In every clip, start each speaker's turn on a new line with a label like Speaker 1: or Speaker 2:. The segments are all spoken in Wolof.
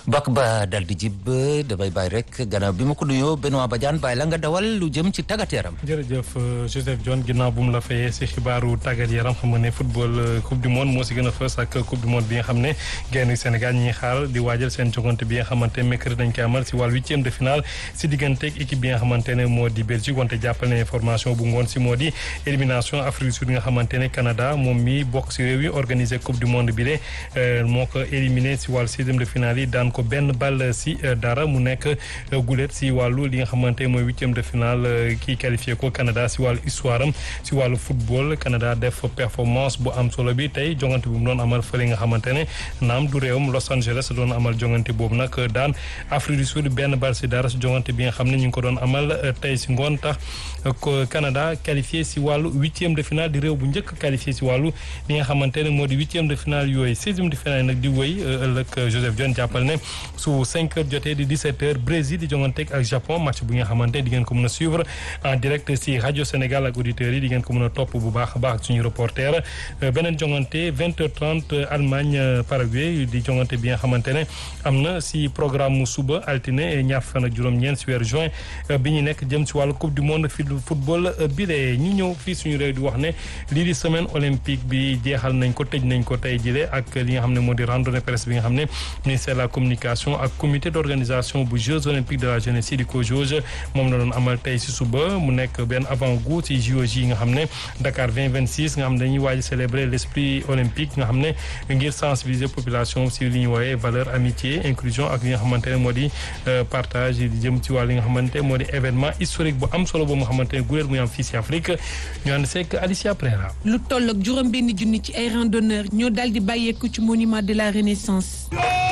Speaker 1: bak ba dal di jib damay bàyyi rek gannaaw bi ma ko nuyoo Benoît Badiane bàyyi la nga dawal lu jëm ci tàggat yaram.
Speaker 2: jërëjëf Joseph John ginnaaw bu mu la fayee si xibaaru tàggat yaram xam nga ne football coupe du monde moo si gën a fës ak coupe du monde bi nga xam ne gaynde Sénégal ñi xaar di waajal seen jogante bi nga xamante mercredi dañ koy amal si wàllu huitième de finale si digganteeg équipe bi nga xamante ne moo di Belgique wante jàppal ne information bu ngoon si moo di élimination Afrique du Sud nga xamante ne Canada moom mi bokk si réew yi organisé coupe du monde bi de moo ko éliminé si wàllu sixième de finale yi daan ko benn ball si dara mu nekk gulet si wàllu li nga xamante mooy huitième de finale kii qualifié ko Canada si wàllu histoire am si wàllu football Canada def performance bu am solo bi tey jongante bi mu doon amal fële nga xamante ne naam du réewam Los Angeles doon amal jongante boobu nag daan Afrique du Sud benn ball si dara si jongante bi nga xam ne ñu ngi ko doon amal tey si ngoon tax Canada qualifié si wàllu huitième de finale di réew bu njëkk qualifié si wàllu li nga xamante ne moo di huitième de finale yooyu sixième de finale nag di wéy ëllëg Joseph John jàppal ne su 5 heures jotee di 17 heures Brésil di jonganteeg ak Japon match bu nga xamante di ngeen ko mën a suivre en direct si rajo Sénégal ak auditeurs yi di ngeen ko mën a topp bu baax a baax ak suñu reporter beneen jongante 20 heures 30 Allemagne Paraguay di jongante bi nga xamante ne am na si programme mu suba altine ñaar fan ak juróom-ñeent si weeru juin bi ñu nekk jëm si wàllu coupe du monde fi football bi de ñu ñëw fii suñu réew di wax ne lii di semaine olympique bi jeexal nañ ko tëj nañ ko tey jile ak li nga xam ne moo di randonnée presse bi nga xam ne ministère de la communication ak comité d' organisation bu Jeux olympiques de la jeunesse yi di ko jauge moom la doon amal tey si suba mu nekk benn avant goût si JOJ yi nga xam ne Dakar 2026 nga xam ne dañuy waaj célébrer l' esprit olympique nga xam ne ngir sensibiliser population si li ñu woowee valeur amitié inclusion ak li nga xamante ne moo di partage di jëm ci wàll li nga xamante moo di événement historique bu am solo boobu nga xamante ne guléet muy am fii si Afrique ñu ànd seeg Alicia Prera
Speaker 3: lu toll ak juróom benn junni ci ay randonneurs ñoo daal di bàyyeeku ci monument de la Renaissance.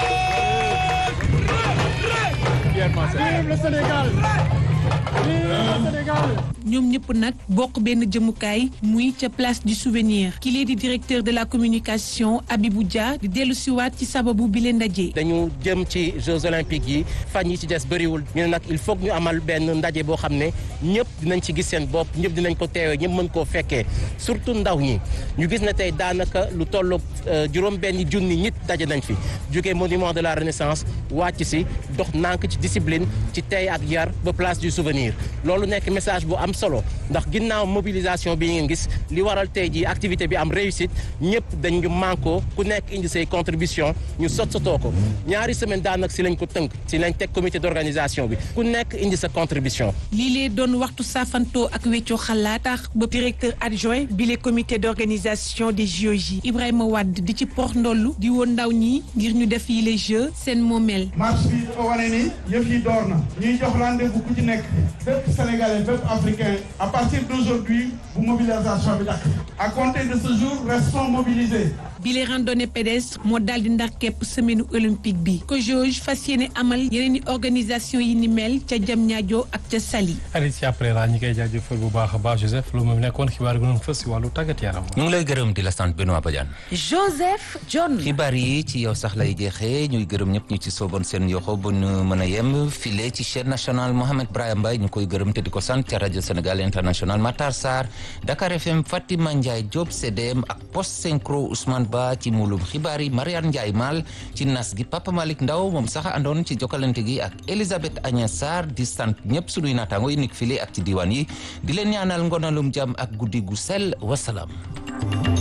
Speaker 4: Vive le Sénégal Vive le Sénégal
Speaker 3: ñoom ñëpp nag bokk benn jëmukaay muy ca place du souvenir ki lee di directeur de la communication Abibou Dia di dellu siwaat ci sababu bi leen ndaje.
Speaker 5: dañu jëm ci Jeux olympiques yi fan yi ci des bëriwul ñu ne nag il faut ñu amal benn ndaje boo xam ne ñëpp dinañ ci gis seen bopp ñëpp dinañ ko teewee ñëpp mën koo fekkee surtout ndaw ñi ñu gis ne tey daanaka lu tolloog juróom benn junni nit daje nañ fi jógee monument de la renaissance wàcc si dox nànk ci discipline ci tey ak yar ba place du souvenir loolu nekk message bu am solo ndax ginnaaw mobilisation bi ngeen gis li waral tey ji activité bi am réussite ñëpp dañu mànkoo ku nekk indi say contribution ñu sot sotoo ko ñaari semaine daanaka si lañ ko tënk si lañ teg comité d'organisation bi ku nekk indi sa contribution
Speaker 3: lii lee doon waxtu saafantoo ak weccoo xalaat tax ba directeur adjoint bi le comité d'organisation des JOJ Ibrahima Wade di ci port ndollu di woon ndaw ñi ngir ñu def yi les jeux seen moomeel
Speaker 4: marche bi dafa wane ni yëf yi door na ñuy jox rendez-vous ku ci nekk bépp sénégalais bépp africain à partir d'aujourd'hui bu mobilisation bi dakk à compter de ce jour restons mobilisés
Speaker 3: bi les randonnées pédestres moo daal di ndax képp semaine olympique bi ko jauge fas yéene amal yeneen i organisation yi ni mel ca Diamniadio ak ca Saly
Speaker 2: Alicia Prera ñi koy jaajëfal bu baax a baax Joseph lu mu nekkoon xibaar gi doon fës si wàllu tàggat yaram
Speaker 1: ñu ngi lay gërëm di la sant Benoît Badiane.
Speaker 6: Joseph John.
Speaker 1: xibaar yi ci yow sax lay jeexee ñuy gërëm ñëpp ñu ci sooboon seen yoxo bu ñu mën a yem file ci chaîne nationale Mohamed Brahim Mbaye ñu koy gërëm te di ko sant ca rajo Sénégal international Matar Sarr Dakar FM Fatima Ndiaye Diop CDM ak post synchro Ousmane Ba ci mulum xibaar yi Mariane Ndiaye Mal ci nas gi Papa Malick Ndaw moom sax àndoon ci jokkalante gi ak Elisabeth Agnès Sarr di sant ñëpp sunuy naataango yi nekk file ak ci diwaan yi di leen ñaanal ngonalum jàmm ak guddi gu sell wasalaam